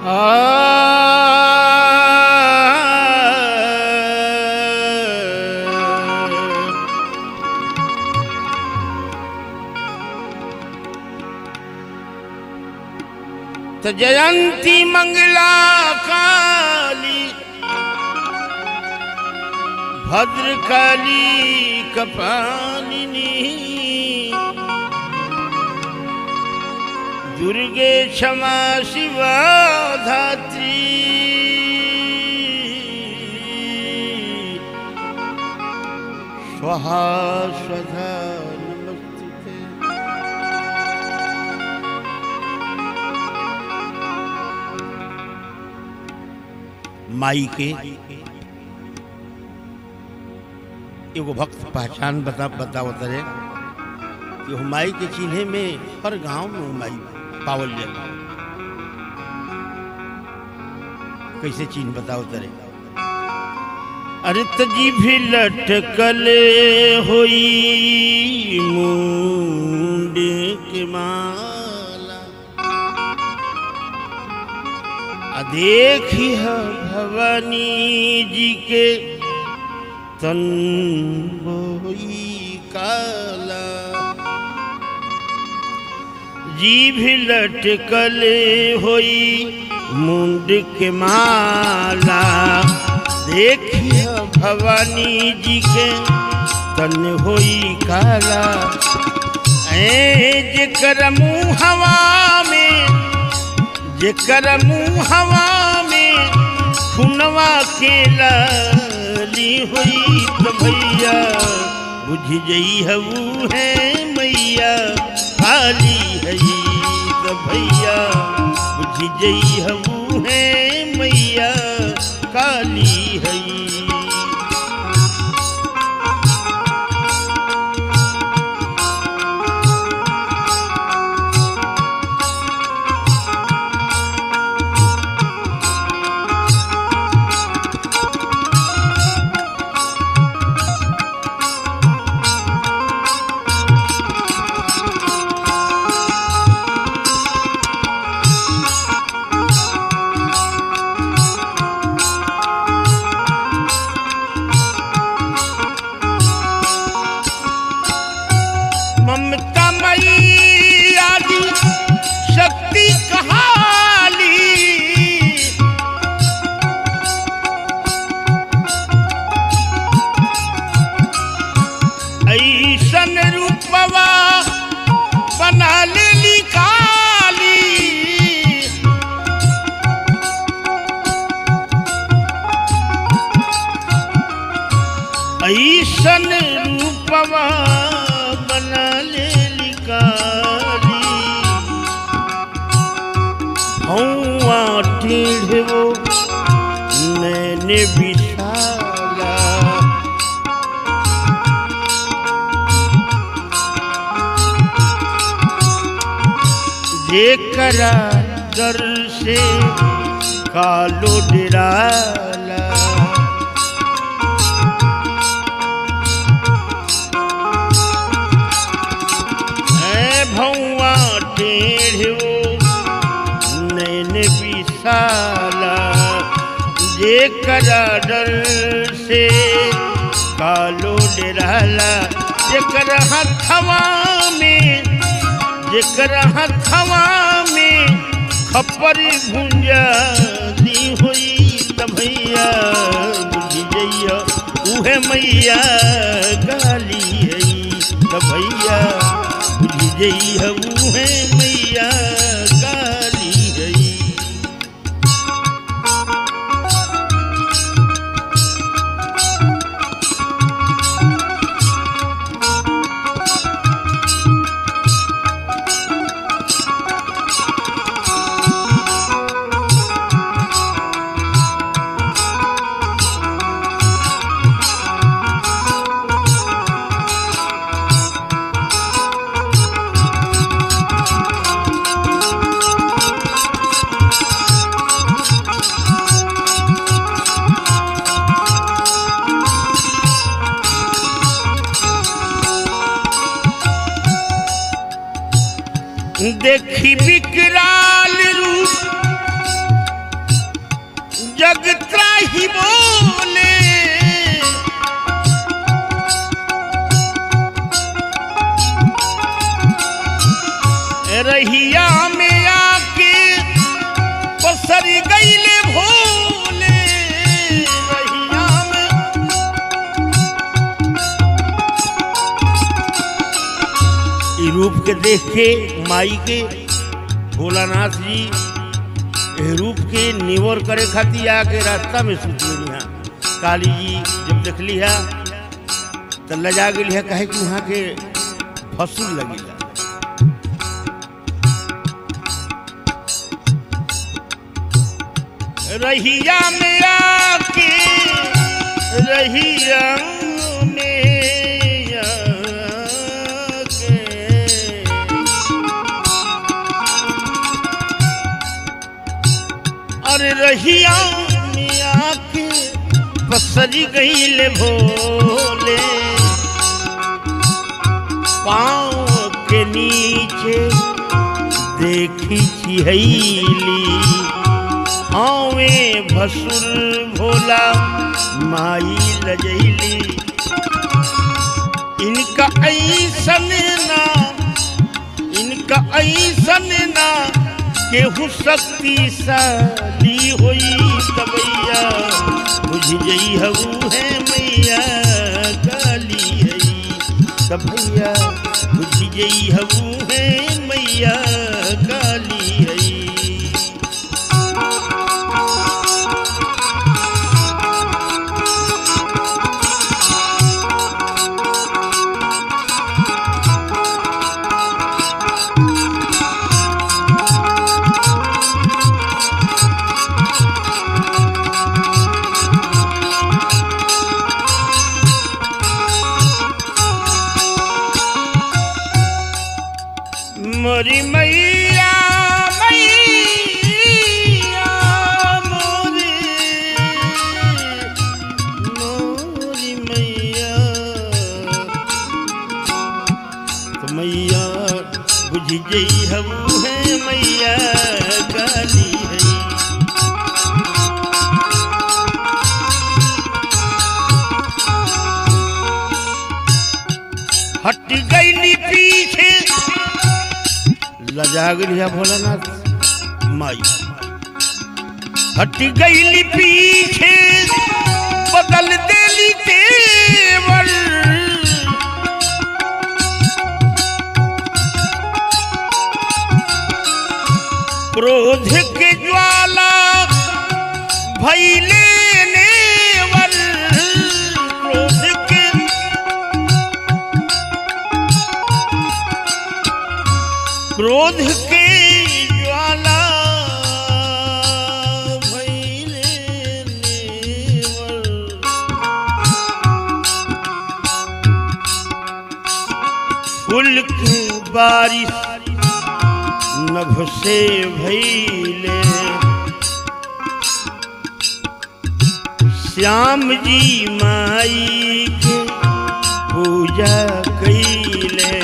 त जयंती मंगला काली भद्रकाली कपालिनी दुर्गे क्षमा शिवा धात्री स्वाहा स्वधा नमस्ते माई के एगो भक्त पहचान बता बतावत रहे कि वो माई के चिन्हे में हर गांव में वो माई पावल जाला कैसे चिन्ह बताओ तरे अरे तजी भी लटकले होई मुंड के माला आ देखी है भवानी जी के तन बोई काला जीभ लटकले होई मुंड के माला देखिए भवानी जी के तन होई काला ऐ जेकर मुँह हवा में जेकर मुँह हवा में खुनवा के लाली होई तो भैया बुझ जई हऊ है मैया काली है तो भैया बुझ जई हऊ है मैया काली है ममता मई आदि शक्ति कहाली ऐसन रूपवा बना लेली काली ऐसन रूपवा बना लेली काली हौआ टेढ़ो नैन विशाला जेकरा दर से कालो डराला है भौआ टेढ़ो नैन विशाला जेकरा डर से कालो डराला जेकर हथवा में जेकर हथवा में खपर भुंजा दी होई त भैया बुझ जइया उहे मैया गाली है त भैया बुझ जइया उहे मैया गाली है देखी विकराल रूप जग त्राही बोले रहिया में आके पसरी गईले भोले रहिया में ई रूप के देख के माई के भोलानाथ जी एह रूप के निवर करे खातिर आके रास्ता में सुत गई काली जी जब देखली है तो लजा गई है कहे कि वहाँ के फसूल लगी रहिया में आके रहिया में आके अरे रहिया में आके पसरी गईल भोले पाँव के नीचे देखी छिहैली आवे भसुर भोला माई लजैली इनका ऐसन ना इनका ऐसन ना केहू शक्तिशाली होई तबैया बुझ जई हऊ है मैया काली है तबैया बुझ जई हऊ है मैया काली है मोरी मैया मैया मोरी मोरी मैया तो मैया बुझ गई हम है मैया गाली है हट गई पीछे लजा गया भोलानाथ माई हट गई पीछे बदल देली तेवर क्रोध के ज्वाला भैले नेवर क्रोध के क्रोध के ज्वाला भइले नेवल। फूल के बारिश नभ से भइले श्याम जी माई के पूजा कैले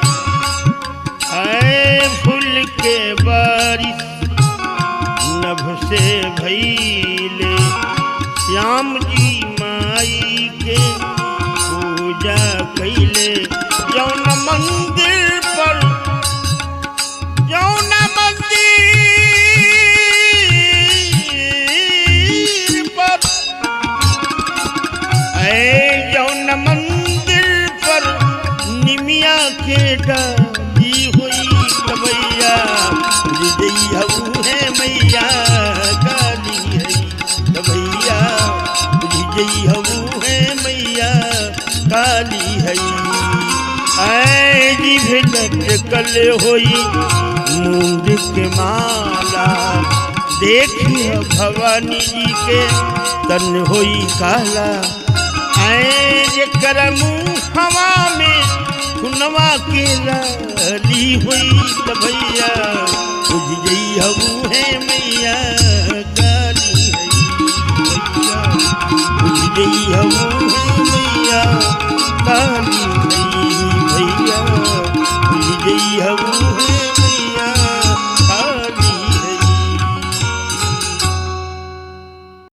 आए फूल के बारिश नभ से भइले श्याम जी माई के पूजा कैले जौन मंदिर पर जौन मंदिर पर ऐ जौन मंदिर पर निमिया के डाली हुई कबैया हृदय हऊ है मैया काली है कबैया हृदय हऊ है मैया काली है ऐ जिभ लटकल होई मूंद के माला देखिए भवानी जी के तन होई काला ऐ जेकर मुँह हवा में खुनवा के लाली हुई त भैया बुझ गई हऊ है मैया काली है भैया बुझ गई हऊ